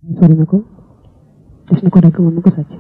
sori na ko des na ko dagg moom mu ko sàcc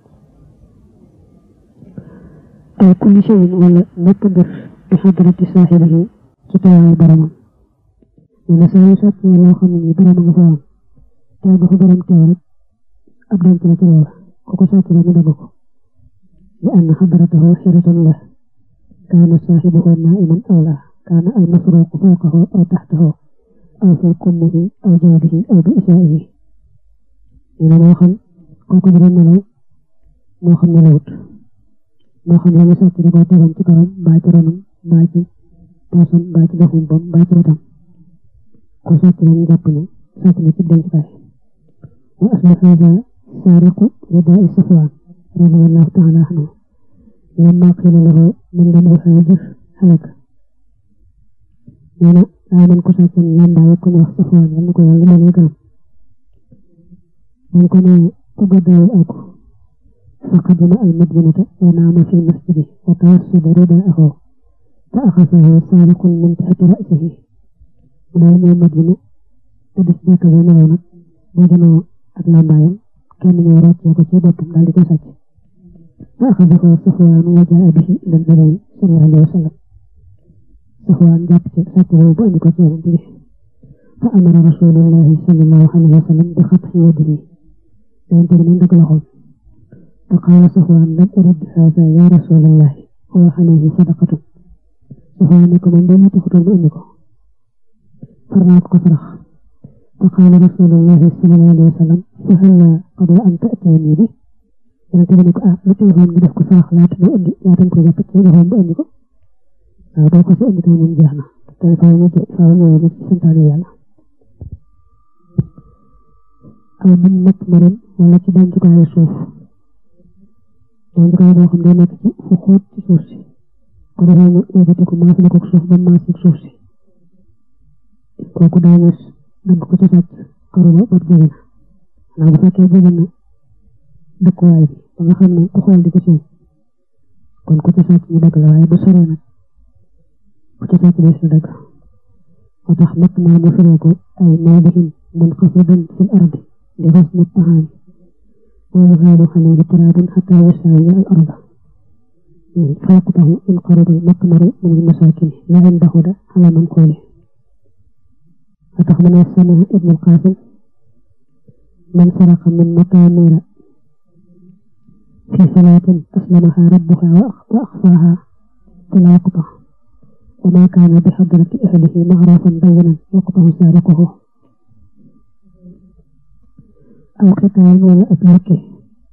ay kulli shay'in wala lépp mbir bi xadrati saaxibihi ci teewaayu boromam nee na saa yu sàccee loo xam ne nii borom nga fa am teew ba fa borom teew rek ab denc la ci loola ku ko sàcc rek mu dagg ko li anna xadratahu xiratan la kaana saaxibuhu naa'iman aw la kaana al masruuqu fawqahu aw taxtahu aw fi kummihi aw jawdihi aw bi isaa'ihi nee na moo xam kooku dina nelaw moo xam nelawut moo xam ne ñu sàcc da koo tegoon ci kawam mbaa ci ronam mbaa ci poosam mbaa ci doxum bam mbaa ci wetam ko sàcc nañu jàpp ne sàcc na ci dencukaay wa asli hada saariqu ridaa'i safwaan radiyallahu taala anhu lamma qiila lahu man lam yuhaajir halaka nee na daa man ko sàcc lambaaye ko ñu wax safwaan yal na ko yàlla doole gërëm man ko ne ku gàddaawul ak فقدم المدينة ونام في المسجد وتوسد رداءه فأخذه سارق من تحت رأسه ونام المدينة تدس ذاك زمان وجنو أدلام بايم كان يورات يكو بطم ذلك ساج فأخذه صفوان وجاء به إلى النبي صلى الله عليه وسلم صفوان جاب ساته بأنك به فأمر رسول الله صلى الله عليه وسلم بخطح يده ينتهي من ذلك الخوف فقال صفوان لم أرد هذا يا رسول الله هو عليه صدقة صفوان من دون تخرج بأنكم فرناك كفرخ فقال رسول الله صلى الله عليه وسلم فهلا قبل أن تأتيني به أنا تبنك أتيهم بدك كفرخ لا تبني لا تنكو جابت لهم بأنكم أبوك سألت من جهنم فاهم فاهم يجب سنتاني يلا أو من مطمر ولا كدان جكا يشوف donc kay boo xam ne nekk ci fu xóot ci suuf si ko defee ñu yëkkati ko maas na ko suuf ba maas ci suuf si kooku daañu dagg ko ci sàcc karu ba bët jege na xanaa bu fekkee jege na dëkkuwaay bi ba nga xam ne ku xool di ko seen kon ku ci sàcc ñu dagg la waaye bu soree nag ku ci sàcc des na dagg moo tax natt maa mu firee ko ay mawdihin munxafidan fil ardi di xusni taxaami ويغاب عليه تراب حتى يساوي الأرض فيقطه إن قرب المقمر من المساكن لا ينبهد على منقوله فتخمن السمع ابن القاسم من سرق من مقامير في صلاة أسلمها ربها وأخفاها فلا يقطع وما كان بحضرة أهله معروفا بينا يقطع سارقه أو قطار ولا أبلكه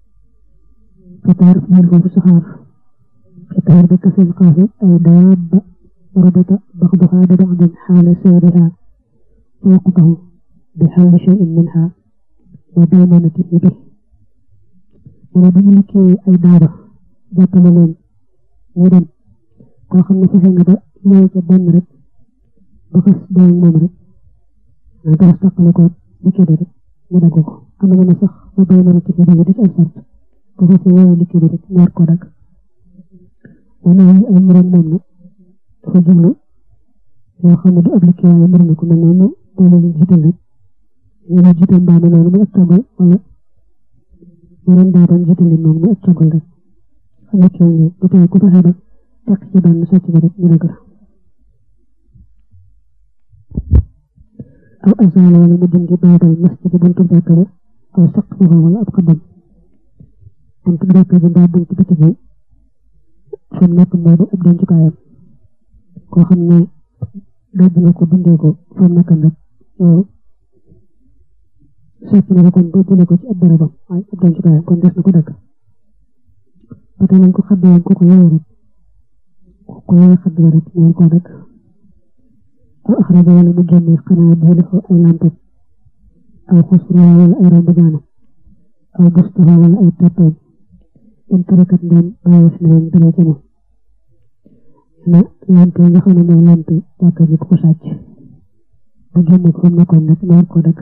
قطار منه سحار قطار بكسر القاف أو داب ربط بعضها ببعض حال سيرها وقته بحال شيء منها وبيمنته به wala bu ñu liggéey ay daara jàppale leen ñu dem koo xam ne fexe nga ba ñëw ca benn rek ba xas doon moom rek nga gas taqale ko liggéey rek ñu dagg ko am na ne sax ba bay mën a ci bi di ay sart bu ko ci yow liggéey bi rek ñu war ko dagg wana yi am ren moom nag dafa jublu yoo xam ne du ab liggéey waaye mën na ko mel noonu loolu ñu jiital rek ñu jiital mbaa ne noonu mu ak tàggal wala yeneen daa doon jiital li moom mu ak tàggal rek xam nga kii bu tey ku fexe ba tekk ci benn sàcc ba rek ñu dagg la aw azala wala mu dindi baabal masjid buntu jàkka ba aw saqfahu wala ab xabam buntu jàkka bi mbaa buntu biti bi fi mu nekk moo di ab dencukaayam koo xam ne daj nga ko dindee ko fi mu nekk nag yow sàcc na ko kon boo jëlee ko ci ab barabam waaye ab dencukaayam kon des na ko dagg ba tey nañ ko xaddee ko ko yooyu rek ko yooyu xadd ba rek ñoo ko dagg aw axraja wala mu génne xanaa jiilaxu ay lampam aw xusra wala ay romb jaanam aw bustaha wala ay tàppeem in tarakat ndeen bàyyi fi leen dalee ca moom na lamp yi nga xam ne mooy lamp jàkka ji ko sàcc bu génne ko fa mu nekkoon nag ñoo ko dagg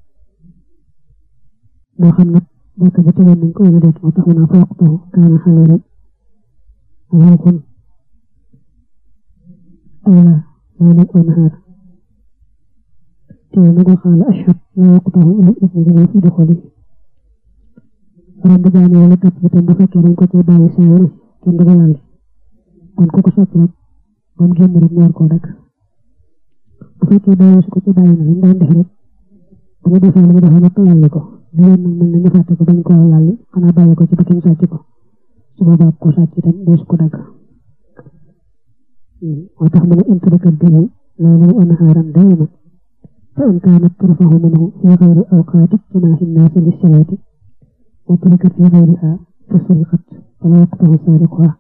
moo xam nag jàkka ji tegoon nañ ko wala déet moo tax mu naa fawqtahu kaana xalilan rawxun awla ليلا ونهارا te nag waxaala ashhad la yaqtahu al ismi dama fi doxali romb jaane wala topp itam bu fekkee dañ ko ci bàyyi saa yu ne kenn du ko laal kon ku ko sàcc rek ba mu génn rek ñor koo rek bu fekkee bàyyi su ko ci bàyyi na lañ daan def rek bu ñu defee li ñu defee nag lalli ko li leen nag mën na ñu fàtte ko bañ koo lalli xanaa bàyyi ko ci ba kenn sàcc ko su boobaa ko sàcc itam dees ko dagg moo tax mu ne intrikat bi loolu anhaaran dayman fa in kaanat turfahu minhu fi gayri awqaati ijtimaahi nnaasi lissalaati wa turikat fi gayrihaa fa suriqat fala yaqtahu saariquhaa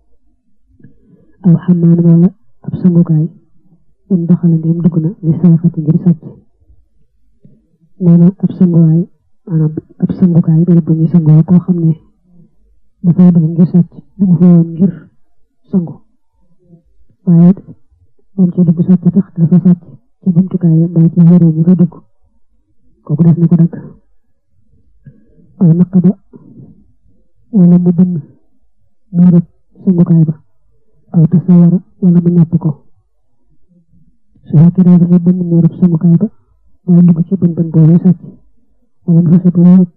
aw xammaan wala ab sangukaay in daxala ndéem dugg na li sarixati ngir sàcc nee na ab sanguwaay maanaam ab sangukaay bërëb bu ñuy sangoo koo xam ne dafay dugg ngir sàcc dugg fa woon ngir sangu waaye moom ci dugg sàcc tax dafa sàcc ci jumtukaay mbaa ci yére ñu fa dugg kooku def na ko dagg aw naqaba wala mu bënn miirëb sangukaay ba aw tasawara wala mu ñàpp ko su fekkee daal dafay bënn miirëb sangukaay ba daa dugg ci bën bën boobu sàcc wala mu fexe ba wéet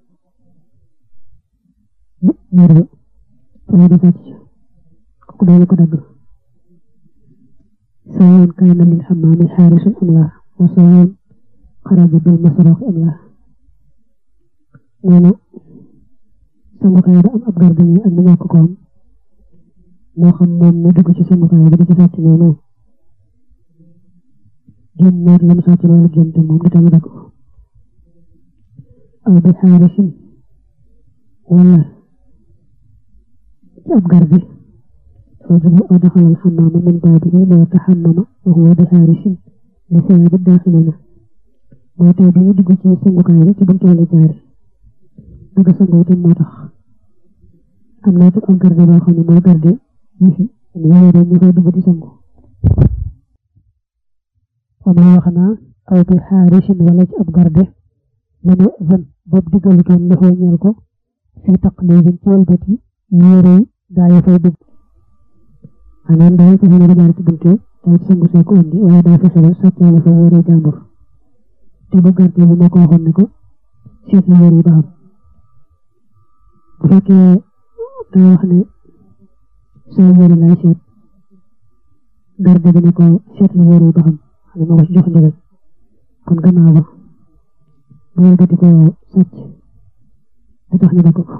miir ba te lay di sàcc kooku daal ko dagg سواء كان للحمام حارس أم لا وسواء خرج بالمسروق أم لا نانا sangukaay ba am ab gardien ak mu ñàkk ko am moo xam moom mu dugg ci sangukaay ba di ci sàcc noonu génn naar lam sàcc loolu génn te moom di tamit dagg aw bi xaarisin wala ci ab garde رجل أدخل الحمام من بابه ليتحمم وهو بحارس لثياب الداخلين mooy tey bi ñu dugg ci sangukaay bi ci buntu la jaare bëgg sangu itam moo tax am na itam ab garde boo xam ne mooy garde yi fi ñu yore ñu fay dugg di sangu am na wax naa aw bi xaarisin wala ci ab garde lañu zan boobu diggalutoon loxo ñeel ko fii taqlibin ci walbati yére gaa yi fay dugg maanaam daal fexe na jaar ci bunte day sangu see ko indi waaye daa fexe ba sàccaale fa yére jàmbur te ba garte bi moo ko waxoon ne ko seet na yére yi ba xam bu fekkee daa wax ne saa yére lay seet garde bi ne ko seet na yére yi ba xam xam ne moo ko ci jox ndigal kon gannaaw ba bu wëlbati ko sàcc da tax ñu dagg ko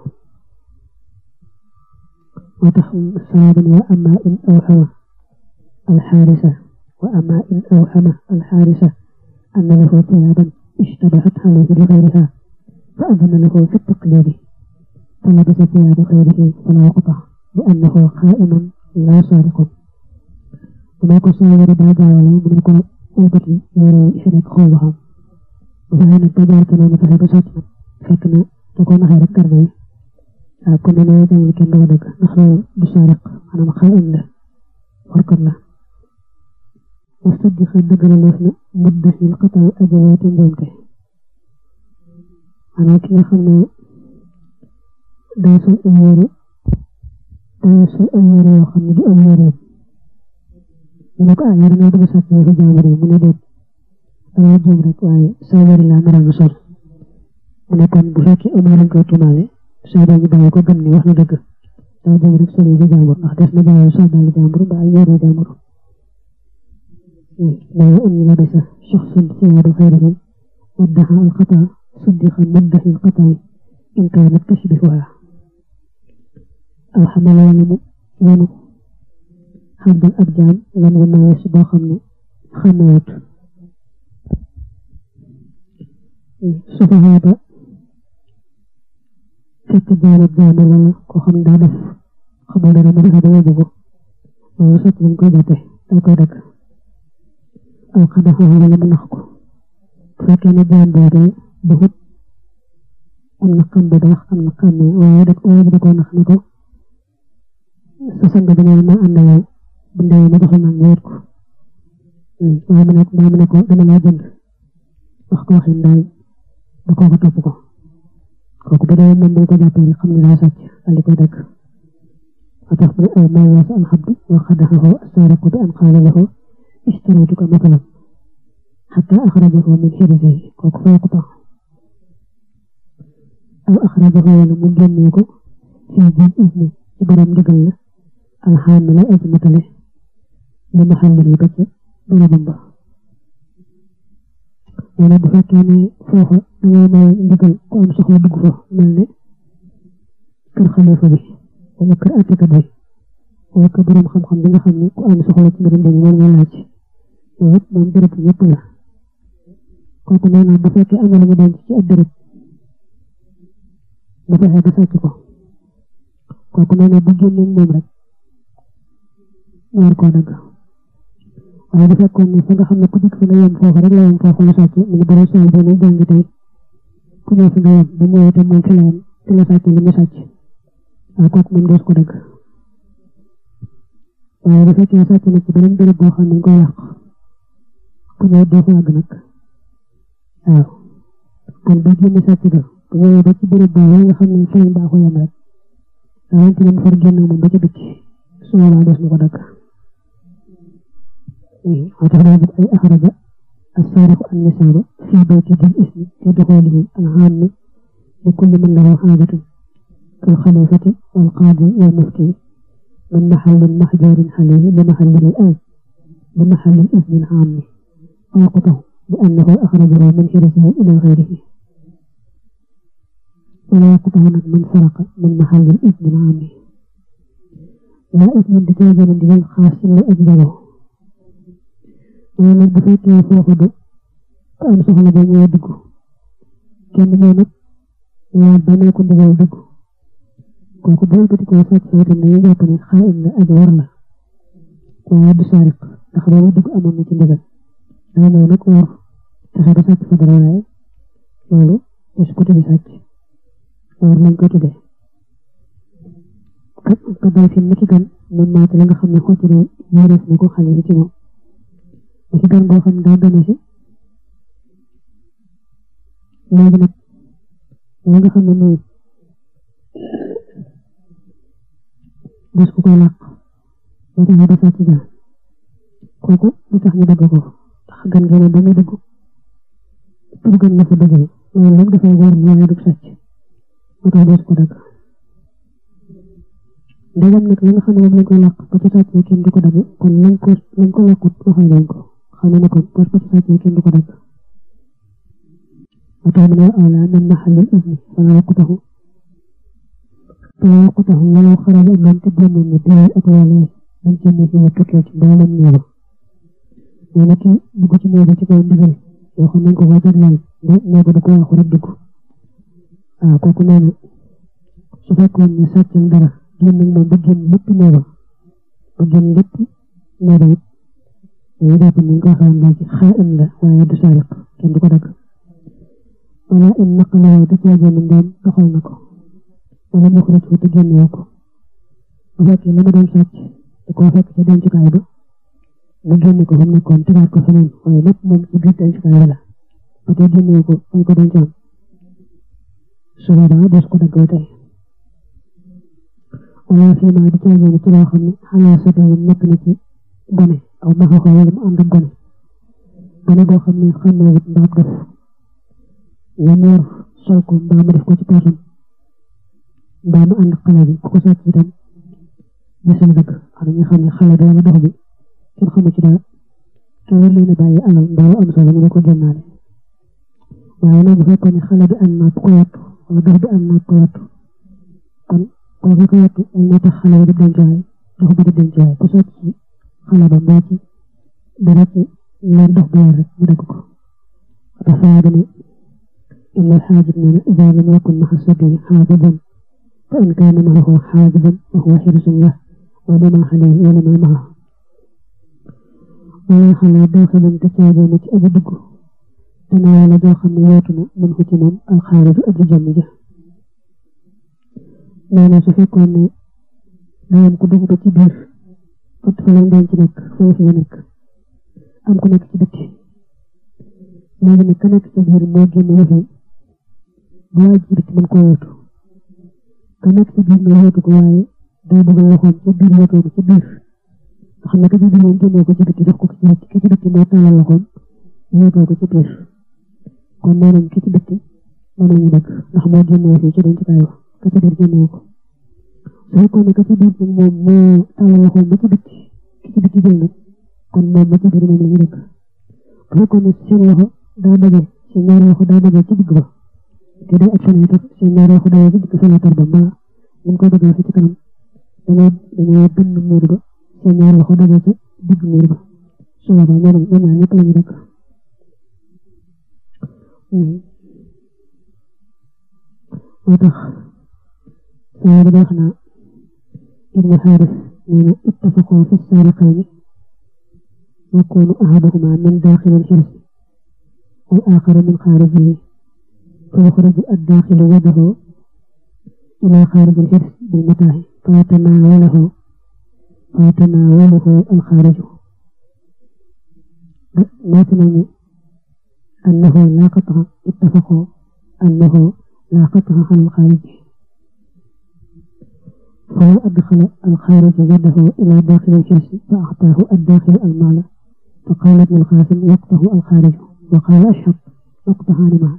وتحم صواب وأما إن أوهم الحارسة وأما إن أوهم الحارسة أن له ثيابا اشتبهت عليه لغيرها فأذن له في التقليد فلبس ثياب غيره فلا يقطع لأنه خائن لا سارق وما كسائر بعد ولو من يكون أوبتي يرى إشرك خوضها وفهنا التجارة كنا متحب ساتنا فكنا تكون خير الكربي waaw kon dana jàng kenn doo dëgg ndax loolu du saariq maanaam xaa'in la warkat la wa saddiqa dëggaleef na muddaxil xataw ajawaati njuumte maanaam ki nga xam ne day sol ay yére day sol ay yére yoo xam ne du ay yéreem ñu ne ko ah yére nga bëgg sàcc yi fi jàmbur yi mu ne déet dama juum rek waaye sa yére laa naral nga sol mu ne kon bu fekkee amee lañ koy tuumaale soo dee ñu bàyyi ko gëm ni wax na dëgg daa dem rek solo bi jàmbur ndax des na bàyyi sol daal jàmbur ba ay yére jàmbur loolu am ñu la desa shaxsun siyaadu xayrihi waddaxa alxata suddiqa muddaxi alxataay in kaanat tashbihuha aw xamal wala mu yenu xabdal ab jaam lan yu mayees boo xam ne xamewut su fa xeeta fekk jaanab jaana la ko xam daa def xamul dara mu defe dama bëgg loolu sot lañ koy jàppe dañ koy dagg aw xadaxa wala mu nax ko bu fekkee ne jaan boobu duxut am na xam bu baax am na xam ne waaye da waaye da koo nax ne ko sa sang bi ne ma ànd yow bu ndee ma joxal nag wéet ko waaye mu ne daa mu ne ko dama laa jënd wax ko waxin daal ba kooku topp ko kooku bu dee moom dañ ko jàppee rek xam ne daa sàcc daal di koy dagg wa tax mu ne aw maa waasa alxabdu wa xadaxahu assaariqu bi an qaala lahu ishtaraytuka matalan xataa axrajahu min xirisihi kooku fa yaqtahu aw axrajahu wala mu génnee ko fii biir isni ci borom ndigal la alxaam lay aji matale li ma xàll yi ba ca bërëbam ba wala bu fekkee ne foofa dangay may ndigal ku am soxla dugg fa mel ne kër xalifa bi wala kër attekat bi wala kër borom xam-xam bi nga xam ne ku am soxla ci mbirum dañu war nga laaj yooyu yëpp moom béréb yëpp la kooku nee naa bu fekkee am na lu mu denc ci ab béréb bu fexe ba sàcc ko kooku nee na bu génnee moom rek ñu war koo dagg waaye bu fekkoon ne fa nga xam ne ku dikk fi nga yem foofu rek la yem foofu la sàcc mu ngi bëri saa bi muy jàngi tey ku ñëw fi nga yem bu ñëwee te moom fi la yem fi la sàcc li mu sàcc waaye kooku moom dees ko dagg waaye bu fekkee sàcc nag ci beneen béréb boo xam ne ko yàq ku ñëw doo fa àgg nag waaw kon bu génne sàcc ga bu ñëwee ba ci béréb boobu nga xam ne fi lañ baaxoo yem rek rawante ne mu far génn moom ba ca bitti su boobaa des na ko dagg وتغلب أي أخرج السارق النساب في بيت ذي الإثم في دخوله العام لكل من له حاجة كالخليفة والقاضي والمفتي من محل محجور عليه لمحل الآن لمحل الإثم العام ويقطه لأنه أخرجه من حرسه إلى غيره ولا يقطه من سرق من محل الإثم العام لا إثم بجازة من دين خاص لأجبره waaye nag bu fekkee foofu du ku am soxla ba ñëw dugg kenn ñëw nag laaj ba ne ko ndigal dugg kooku bu wëlbati ko sàcc fa itam dañuy jàpp ne xaayim la aji war la waaye du sariq ndax boobu dugg amoon na ci ndigal danga ñëw nag war fexe ba sàcc fa dara waaye loolu des ko tuddi sàcc war lañ ko tuddee ka bay fi ni ki gan moom maate la nga xam ne xottu yéereef na ko xale yi ci moom ci gan boo xam ne daa gane si léegi nag la nga xam ne mooy des ku koy làq ba tax da sàcc ja kooku lu tax ñu dagg ko ndax gan gi ba muy dugg pour gan la fa duggee loolu lépp dafay wóor ni waaye du sàcc moo tax des ko dagg ndegam nag la nga xam ne moom lañ koy làq ba ci sàcc kenn du ko dagg kon lañ ko lañ ko làqut waxal nañ ko xam ne kon boo ko sàcc kenn du ko dagg وكان من الأولى من محل الإذن فلا يقطه فلا يقطه ولو خرج من تبين من دون أقواله من جنة فيها تكيت بالا نيرا ولكن بقيت نيرا تكون دغل يخون نكو وجر لال نيرا دكو يخون دكو آه كوكو نانا سفاكون نسات الدرا جن من بجن لب نيرا بجن لب نيرا ñu jàpp ni nga xam ne ci xaa'in la waaye du sariq kenn du ko dagg wala in naqaloo du caa génn ndéem doxal na ko wala mu xuraj ko te génnee ko bu fekkee la mu doon sàcc da koo fekk ca dencukaay ba mu génne ko fa mu nekkoon tegaat ko feneen waaye lépp moom ci biir dencukaay ba la ba tey génnee ko fañ ko dencoon su boobaa des ko dagg tey wala fii maa di caa génn ci loo xam ne xalaa sa nekk na ci gone aw maxa ko wala mu ànd ak gone gone boo xam ne xam naa wut mbaam def la mu yor sol ko mbaa mu def ko ci poosam mbaa mu ànd xale bi ku ko sàcc itam gisul dëgg xam nga xam ne xale bi wala dox bi kenn xamu ci dara te war leen a bàyyi alal mbaa lu am solo mu ne ko génnaale waaye nag bu fekkoon ne xale bi am naa ko wattu wala dox bi am naa ko wattu kon kooku ko wattu moo tax xale bi di dencuwaay dox bi di dencuwaay ku sàcc xale ba mbaa ci dara ci leen dox bi rek mu dagg ko dafa ne إن الحاجب من إذا لم يكن مع الصبي حاجبا فإن كان معه حاجبا فهو حرص له ولما عليه ولما معه ولا حلا داخلا تتابع أبدك تناول داخل نياتنا من هتمام الخارج أجل جمجة نانا سفيكون نايم كدوك بتبير فتفلان دانتنك فوفي نك أم كنك تبكي léegi nag ka nekk sa biir moo génn yëfi bu waaj bi ci mën koo yóotu ka nekk sa biir nga yóotu ko waaye day bëgg a waxoon ca biir yóotoo ko ca biir nga xam ne ka ca biir moom génnee ko ci bitti jox ko ci bitti ki ci bitti moo tàllal loxoom yóotoo ko ci biir kon nee nañ ki ci bitti moom la ñu dëkk ndax moo génnee fii ci dencukaay ba ka ci biir génnee ko su fekkoon ne ka ci biir moom moo tàllal loxoom ba ci bitti ki ci bitti jël nag kon moom ba ci biir moom la ñu dëkk bu fekkoon ne seen loxo daa daje seen ñaari loxo daa daje ci digg ba te day ak fenêtre seen ñaari loxo daje ci digg fenêtre ba mbaa ñu ngi koy bëgg a ci kanam dañoo dañoo bënn miir ba seen ñaari loxo daje ci digg miir ba su boobaa ñoom ñoom ñaar ñëpp la ñu dëkk moo tax saa bi wax naa ibnu xaaris nee na ittafaqoo fi saariqayni yakunu ahaduhuma min daaxili alxirsi wal aaxaru min xaarijihi fa yuxriju addaaxilu yadahu ila xaariji alxirs bilmataaxi fa yatanaawalahu fa yatanaawalahu alxaariju maati nañu أنه لا قطع اتفقوا أنه لا قطع عن الخارج فلو أدخل الخارج يده إلى داخل الجنس فأعطاه الداخل المال فقال ابن القاسم يقطع الخارج وقال أشهب يقطعان معا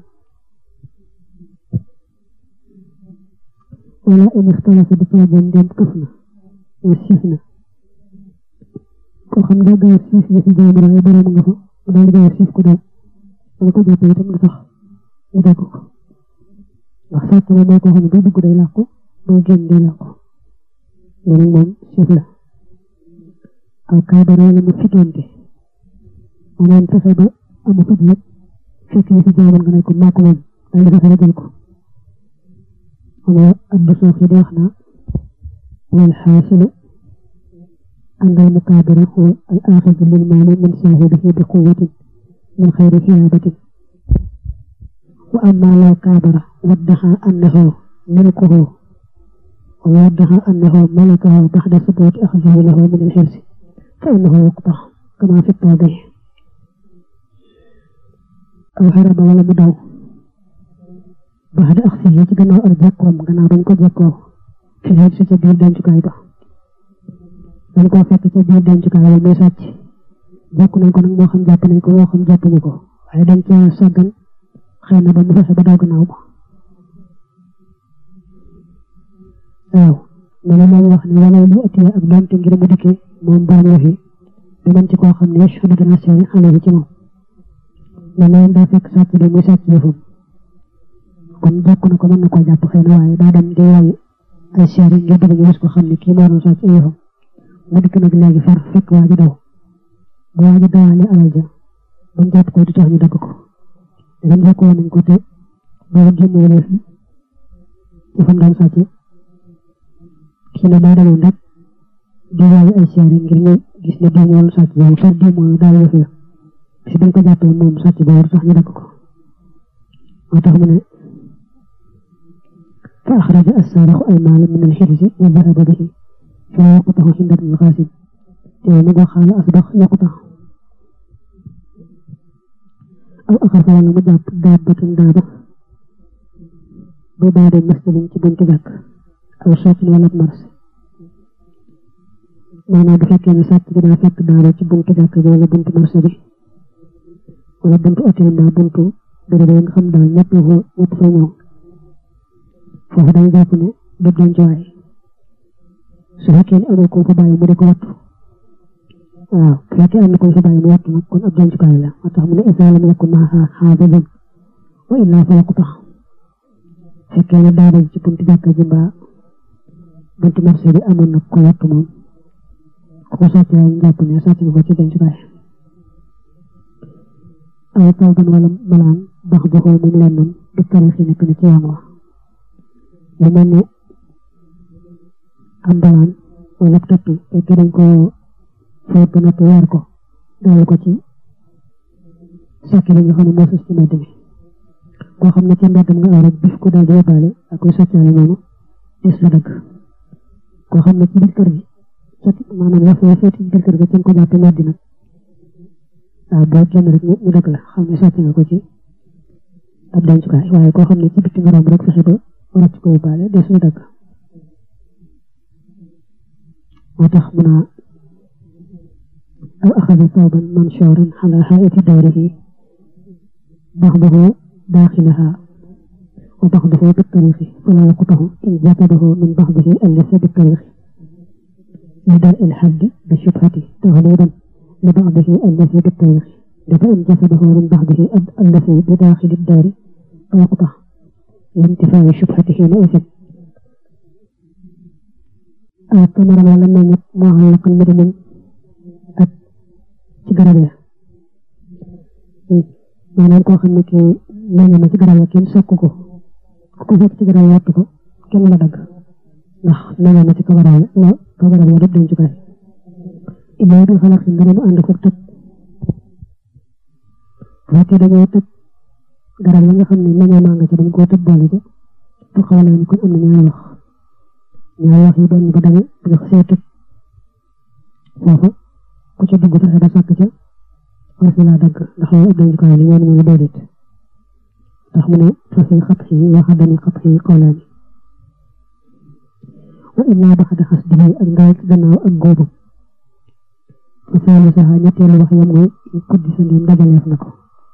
ولا إن اختلف بطلب دين كفنا والسفنة كو خم دا غير سيف في جامر أي برام nga fa da nga sif ko do dama ko jàppee itam lu tax ñu dégg ko ndax sàcc la moo ko xam ne day dugg day làqu day génn day làqu loolu moom siif la aw kaabara la mu fitoonte maanaam fexe ba amu fit yëpp fekk yi si jaamoon nga ne ko maa ko moom daal di fexe ba jël ko xam nga abdu suuf yi di wax naa wal xaasilu أن المكابر هو الآخذ للمال من صاحبه بقوة من خير ثيابة وأما لو كابر وادعى أنه ملكه ويدعى أنه ملكه بعد ثبوت أخذه له من الحرص فإنه يقطع كما في التوضيح أو هرب ولا مدعو بعد أخذه جنو أرجاكم جنو بنكو جاكو في الحرص جبير دانجو كايبا dañ koo fekk ca biir dencukaay la muy sàcc jàpp nañ ko nag moo xam jàpp nañ ko moo xam jàppuñu ko waaye dañ ca sàggan xëy na ba mu fexe ba daw gannaaw ba waaw ma ne moom wax ne wala li atiya ak doonte ngir mu dikkee moom borom la fi dinañ ci koo xam ne yashhadu dana seede alayhi ci moom mais moom daa fekk sàcc bi muy sàcc yëfam kon jàpp na ko mën na koo jàpp xëy na waaye daa dem di waay ay seede ngir bëgg ñu gis ko xam ne kii moo doon sàcc ay yëfam mu dikk nag léegi far fekk waa ji daw bu waa ji dawaale alal ja ba mu jàpp ko du tax ñu dagg ko dagam jàppoo nañ ko te booba génnee leef ci fam daan sàcc kii ne daa demoon rek di waaye ay seere ngir ñu gis ne diw moom sàcc boobu far diw moom daal yëf ya si dañ ko jàppee moom sàcc boobu du tax ñu dagg ko moo tax mu ne fa axraja assaarixu ay maala min alxirsi wa dahaba bihi فلا يقطع عند ابن القاسم تيمغ خال أصدق يقطع أو أخذ ولا مجاب دابة دابة ببار مسجد تبنت ذاك أو شاك ولا مرس maanaam bu fekkee ne sàcc bi daa fekk daara ci buntu jàkk ji wala buntu marché bi wala buntu hôtel mbaa buntu bërëb nga xam daal ñëpp fa ñëpp fa ñëw foofu dañ jàpp ne du dencuwaay su fekkee ne amul ko fa bàyyi mu di ko wattu waaw bu fekkee am na ko fa bàyyi mu wattu nag kon ab dencukaay la moo tax mu ne isa lam yakun maaha xaafidun wa illaa fa yaqta fekkee ne daara ci buntu jàkka ji mbaa buntu marché bi amoon na ko wattu moom ko sàcc la ñu jàpp ne sàcc nga ko ci dencukaay aw tawban wala malaan bax baxoo moom lennam du tarix yi nekk na ci yoon wa lu mel ne am balaan wala tëtt te dañ ko fóot ba noppi weer ko daal ko ci sàkk li nga xam ne moo sus ci mbedd mi koo xam ne ci mbeddam nga aw rek bif ko daal di yóbbaale ak koy sàccaale noonu des la dëgg koo xam ne ci biir kër gi maanaam la fee feeti ci biir kër gi ko jàppe meddi nag waaw boo génn rek ñu dëgg la xam ne sàcc nga ko ci ab dencukaay waaye koo xam ne ci bitti nga romb rek fexe ba rëcc ko yóbbaale des la dëgg moo tax mu naa aw axada tawban mansuuran ala xaayati dayrihi بعضه داخلها وبعضه بالطريق فلا يقطع إن جسده من بعضه الذي بالطريق لدرء الحد بالشبهة تغليبا لبعضه الذي بالطريق لفإن جسده من بعضه الذي بداخل الدار فيقطع لانتفاع الشبهة حينئذ الثمر ولا من معلق المدن ci garab ya maanaam koo xam ne kii meññ na ci garab ya kenn sokk ko ku fekk ci garab ya wattu ko kenn la dagg ndax meññ na ci kaw garab ya kaw garab ya dëpp dencukaay ilaa bi xalaat ndara mu ànd ko tëj fekkee dañoo tëj garab ya nga xam ne meññoo maa nga ci dañ koo tëj boole ci fu xawalaa ni kon am na ñaari wax ñaari wax yi benn ba dañu nga xasee tëj foofu ku ci dugg fexe ba sàkk ca war si laa dagg ndax loolu ëpp nañu ko li ñoom ñu déedéet ndax mu ne fa fi xat xi waxa dani xat xi xawlaani wa illaa ba xada xas dige ak ndaw ci gannaaw ak góobu fa saali saxa ñetteelu wax yam mooy kuddi sa ndéem dajaleef na ko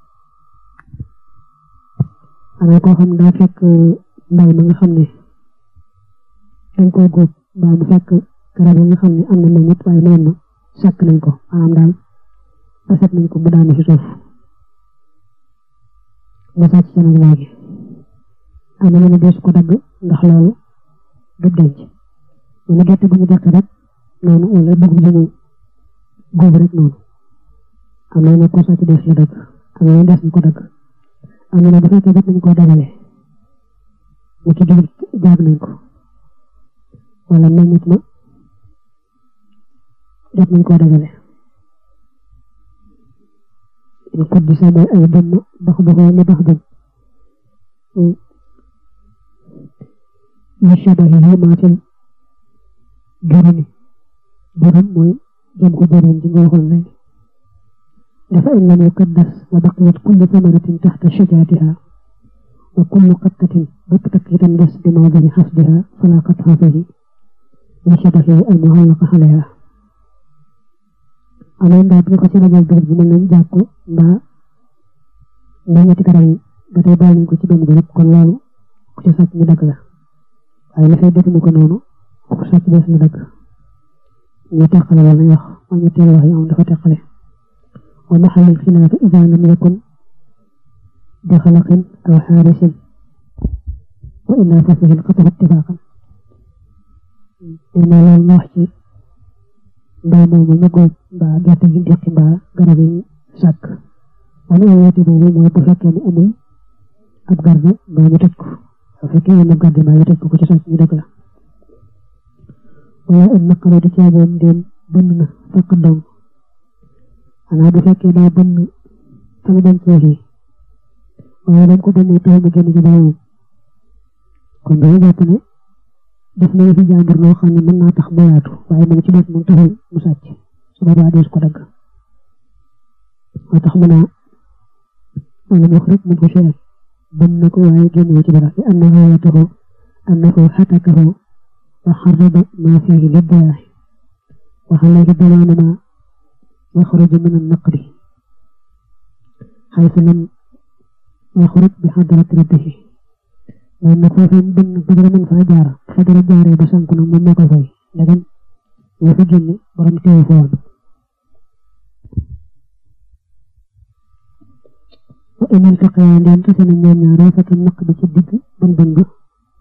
xanaa koo xam daa fekk mbay ma nga xam ne dañ koo góob mbaa mu fekk garab yi nga xam ne am na meññit waaye meen ma sàkk nañ ko maanaam daal baset nañ ko bu daanu ci suuf nga sàcc ca nag léegi am na ñu ne deesu ko dagg ndax loolu du denc ñu ne gerte gu ñu deqi rek noonu wala dugub ji ñu góob rek noonu am na ne ko sàcc dees la dagg am na dees na ko dagg am na ne bu fekkee jot nañ koo dajale ñu ci dugub jaag nañ ko wala meññit ma jot nañ koo dajale in kuddisa mooy ay dëmm bax baxoo li bax dëm li shabahihi maatil jurumi jurum mooy jëm ko jurum ji nga waxoon léegi dafa in lam yukaddas wa baqiyat kullu samaratin taxta shajaatiha wa kullu qattatin baktakitan des bi mawdini xasdiha fala qatxa fihi li shabahihi al muhallaqa alayha amoon daal bi nga ko ci rajo dugub ji mën nañ jàpp mbaa mbaa ñetti garab yi ba tey bàyyi nañ ko ci benn bi rek kon loolu ku ci sàcc ñu dagg la waaye la fay defuñu ko noonu ku sàcc des na dagg ñu teqale loolu lañ wax mooy ñetteelu wax yi am dafa teqale wa maxalil xilaafi ida lam yakun bi xalaqin aw xaarisin wa illa fa fihi lxatahu ittifaqan nee naa loolu ma wax ci mbay moomu ñu góob mbaa gerte gi deqi mbaa garab yi sàkk wala yeeti boobu mooy bu fekkee ni amul ab garde mbaa ñu tëj ko bu fekkee amul garde mbaa ñu tëj ko ku ci sàcc ñu dëgg la wala am naqara di caaboon ndéem bënn na fekk dong xanaa bu fekkee daa bënn fa mu dencee fii waaye dañ ko bënnee tax mu génn ci boroomam kon dañu jàpp ne def na fi jàmbur loo xam ne mën naa tax mu yaatu waaye moom ci def moom taxul mu sàcc su boobaa dees ko dagg moo tax mu naa maanaam wax rek mun ko seet bën na ko waaye génn ci dara li annahu yatahu annahu xatakahu wa xarraba ma fihi liddayaay wa alayhi damaanu ma yaxruju min annaqdi xaytu lam yaxruj bi xadrati rabbihi moom nag foofee mu bënn ba dara mën faa jaar fa dara jaaree ba sànku nag moom moo ko fay ndegam ñoo fa génne borom téye fa woon wa in iltaqaya ndeen tase nañ ñoom ñaar rafetu naq bi ci digg bën bën ba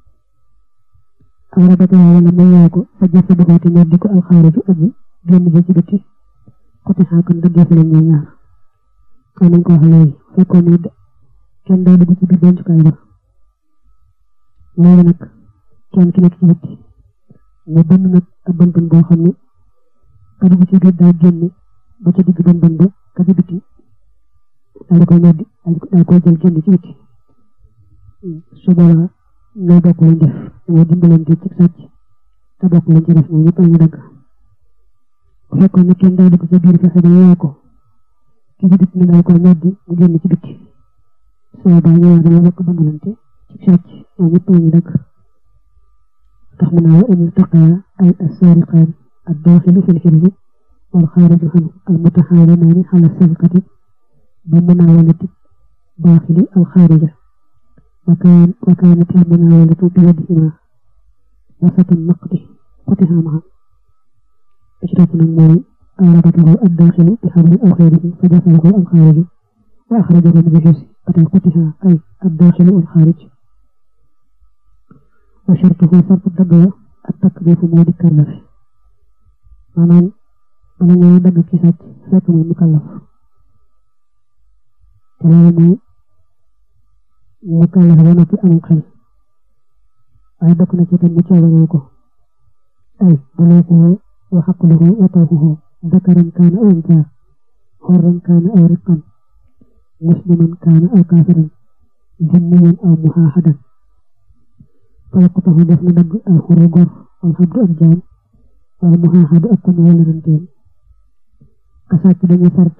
aw rabataya wala may yoo ko fa jëfe doxooti ñoo di ko alxaariju aji génn ji ci bitti xoti xaakan dëggeef leen ñoom ñaar ko nañ ko wax léegi fekkoon ne kenn daa dugg ci biir dencukaay ba léegi nag kenn ki nekk ci bitti mu bënn nag ab bën bën boo xam ne ka dugg ci biir daa génne ba ca digg bën bën ba ka ci bitti daal di koy ñoddi daal koy jël génn ci bitti su boobaa ñoo bokk lañ def dañoo dimbalante ci sàcc te bokk lañ ci def ñoom ñëpp lañu dagg bu fekkoon ne kenn daa dugg ci biir fexe ba yee ko ki ci bitti ne daal koy ñoddi mu génn ci bitti su boobaa ñoo dañoo bokk dimbalante ci sàcc ñoom ñëpp lañu dagg tax mu naa wa in iltaqaya ay assaariqaan addaaxilu fi lxirzi wal xaariju anhu almutaxaalimaani ala sarqati bi munaawalati الداخل أو خارجة وكان وكانت المناولة بيدهما وسط النقد قطها معا إشراف المال أورده الداخل بحبل أو غيره فدخله الخارج وأخرجه من الجزء قطها أي الداخل والخارج وشرطه شرط الدقوة التكليف مود الكلف maanaam bala ngay dagg ci sàcc fekk mu mukallaf te loolu mooy mukallaf ba noppi amul xel waaye bokk na ci tam mu coobaroo ko ay buluuxuhu wa xaqluhu wa tawxuhu dakaran kaana aw unsaa xorran kaana aw riqan musliman kaana aw kaafiran jinniyan aw muhaahadan fa yaqtahu def na dagg al xuru gor wal xabdu ak jaam wala muhaaxadu ak kon wala ranteen ka sàcc dañu sart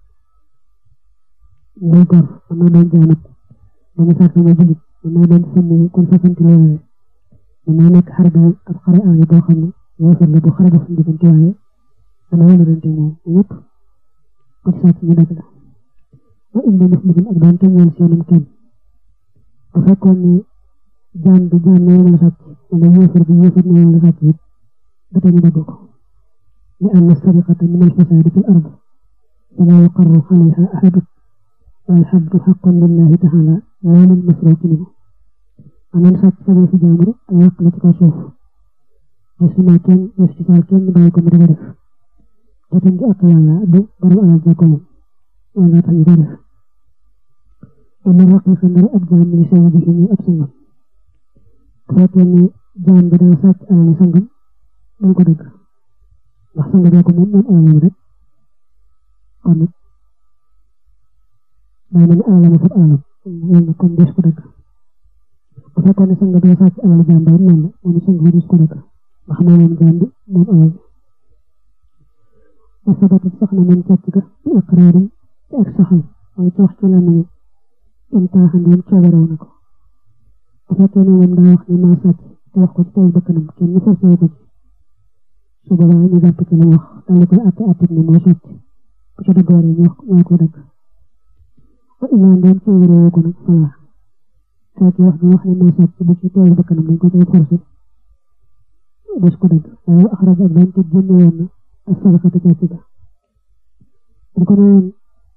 muy gor mën naa doon jaanat dañu sart nga julit mën naa doon sànni kon fasanti loolu mën naa nekk xare bi ab xare aale boo xam ne yéefar la bu xare dox suñu diggante waaye dana wala rante moom ñëpp ko sàcc ñu dagg la wa indi muslimin ak doon teñeel seenum kenn bu fekkoon ne jaan bi jaan na woon la sàcc wala yéefar bi yéefar na woon la sàcc it بتاني بدوك لأن السرقة من الفساد في الأرض فلا يقر عليها أحد والحد حق لله تعالى لا للمسروق منه أنا نسات سبي في جامر أن يقلت كشوف يسمى كان يستسال كان بايكو مدغرف تتنجي أقيالا دو برو أنا جاكم ولا تنجرف ومن رقي خندر أبجام من سيده من أبسنغم فاتني جان بدنا سات أنا نسنغم dañ ko dëgg ndax sang bee ko moom moom alalam rek kon nag daa mel ni alalam fab alalam loolu nag kon des ko dëgg bu fekkoon ne sang bee sàcc alal jàmbaar noonu la moom sang bi des ko dëgg ndax moo moom jaam bi moom alal wa sabata sax na moom càcc ga bi iqraarin ci ak saxal mooy ci wax ci la nañu in taaxandeem coobarew na ko bu fekkee ne moom daa wax ne maa sàcc te wax ko ci tey bakkanam kenn ñu forcé ko ci su boobaa ñu jàpp ci li wax daal di koy àtte àtte ni moo sàcc bu ca dëgg waree ñu wax ñoo ko dëgg wa illaa ndéem ci wéroo ko nag falaa fekk wax bi wax ne moo sàcc bu ci teew bakkanam dañ ko cay forcé des ko dëgg waaye axraj ak doon te génne woon na ak sadaqatu càcc ga bu ko newoon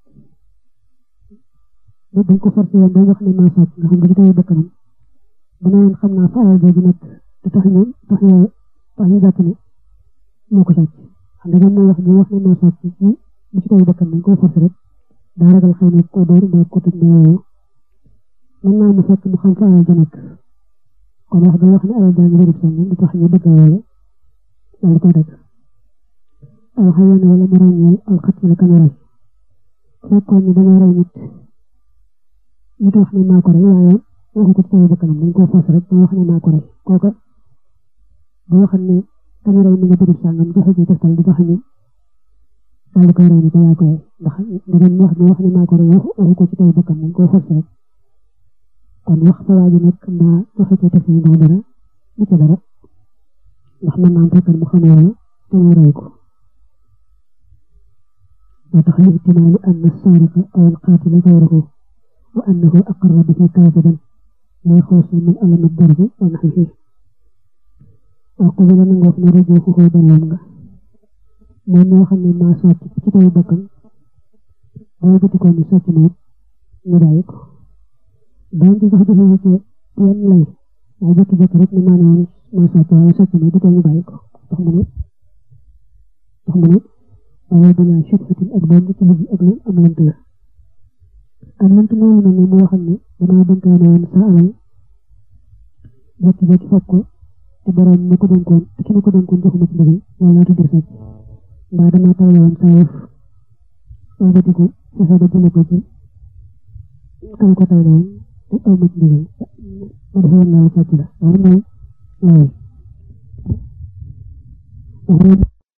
dañ ko forcé woon ba wax ne moo sàcc nga xam bu ci teew bakkanam bu ne woon xam naa fa alal jooju nekk te tax ñu tax ñu tax ñu jàpp ne moo ko sàcc xam nga moo wax ji wax ne moo sàcc ci li ci taw bakkan dañ ko forcé rek daa ragal xëy na ko dóor mbaa ko tëj mbaa yooyu mën naa mu fekk mu xam fa alal ja nekk kon wax bi wax ne alal jaa ngi bërëb sàngam di tax ñu dëgg loolu daal di koy dëgg aw xayoon wala mu ràññeel alxat wala kameral fekkoon ni dañoo rey nit nit wax ne maa ko rey waaye waxu ko ci taw bakkanam dañ ko forcé rek dañ wax ne maa ko rey kooka bu waxal ne tamit rey mi nga dëgg sàngam joxe ci tegtal di joxe ni daal di koy rey ni ko yaa koy ndax dinañ wax ne wax ne maa ko rey waxu ko ci taw bakkan dañ koo forcé rek kon wax fa waa ji nekk naa joxe ci tegtal ni dara du ca dara ndax mën naa am fekkal mu xam loolu te ñu rey ko moo tax li ihtimaali an as-saariqa aw al-qaatila ghayruhu wa annahu aqarra bihi kaaziban li xuusi min alami ad-darbi wa nahwihi وقبل من وفنا رجوعه بلونغا من وخم ما سات ci taw bakkan day bëti ko ni sàcc na ñu bàyyi ko doon ci sax dafa ci yenn lay waaye jëkk jëkk rek ni maanaam ma sàcc waaye sàcc na du tee ñu bàyyi ko tax mu ne tax mu ne waaye dana shubhatin ak doon ci bëgg ak am lant la am lant moomu na ne mu waxal ne dama dénkaane woon sa alal jëkk jëkk fekk ko te borom ma ko dénkoon te ki ma ko dénkoon joxuma ci ndigal wala tudd sàcc mbaa dama tawle woon saa yëf wëlbatiku fexe ba jële ko ci kan ko tawle woon te aw ma ci ndigal ma defe woon naa la sàcc la loolu mooy lay